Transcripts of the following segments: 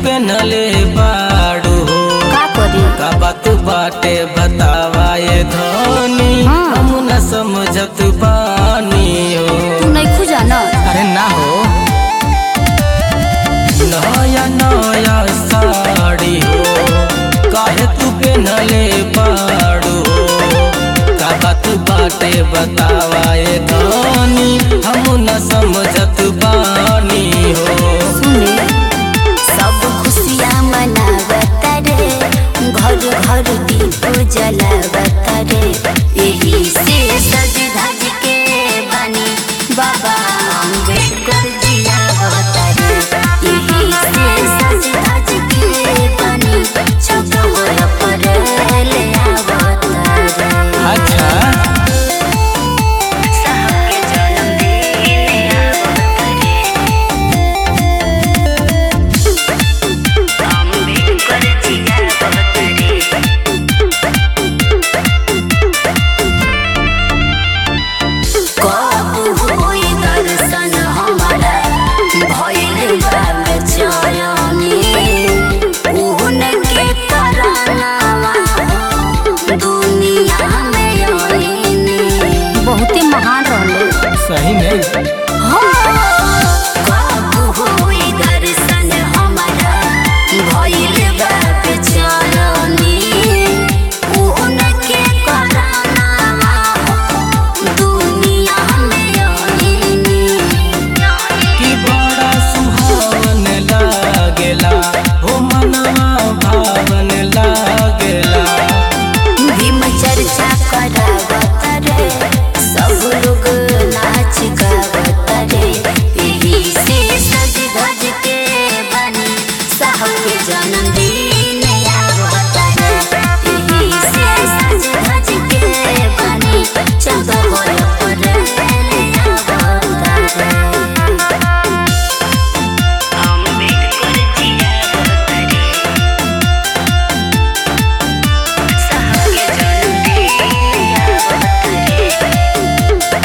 पेनले बाड़ू हो का करी का बात बाटे बतावा ये धनी हाँ। हम न समझत बानी हो तू नहीं खुजा ना अरे ना हो नया नया साड़ी हो काहे तू पेनले बाड़ू हो का बात बाटे बतावा ये धनी हम न समझत बानी हो सुने सब खुशियाँ मनावत रे घर घर दीप जलावत रे यही से सज धज के बनी बाबा अम्बेडकर जियावत रे यही से सज धज के बनी चौकोर पर ले आवत रे अच्छा साहब के जन्मदिन आवत रे अम्बेडकर जियावत रे कब होई दर्शन हमारा भइल बा बेचैनी उनके करनावा दुनिया में आईनी बहुते महान रहले सही में कब होई दर्शन हमारा भइल बा बेचैनी उनके करनावा दुनिया में आईनी कि बड़ा सुहावन लागेला हो मनवा भावन लागेला भीम चर्चा करावत रे सब लोग नाच गावत रे यही से सज धज के बनी साहब के जन्मदिन आवत रे यही से सज धज के बनी चौदह पर आवत रे अम्बेडकर जियावत रे साहब के जन्मदिन आवत रे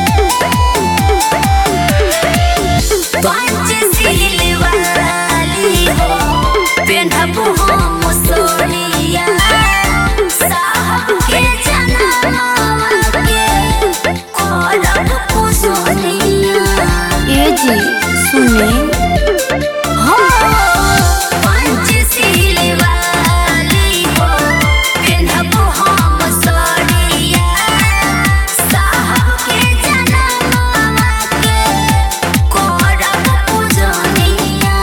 पंचशील वाली हो पेन्हब हम सोनिया साहब के जनमवा के करब कुसोनिया ए जी सुने पंचशील वाली हो पेन्हब हम सोनिया साहब के जनमवा के करब पूजनिया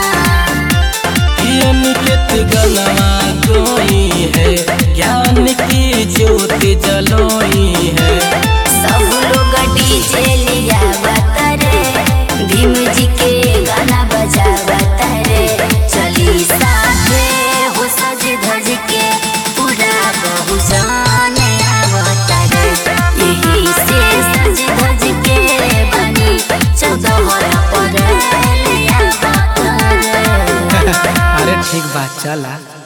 अनिकेत गलवा कोई है ज्ञान की ज्योति जलोई है सब लोग डीजे लिया रे भीम जी के गाना बजा रे चली साथे हो सज धज के पूरा बहु जाने आवत रे यही से सज धज के बनी चौदह पर ले आवत रे अरे ठीक बात चला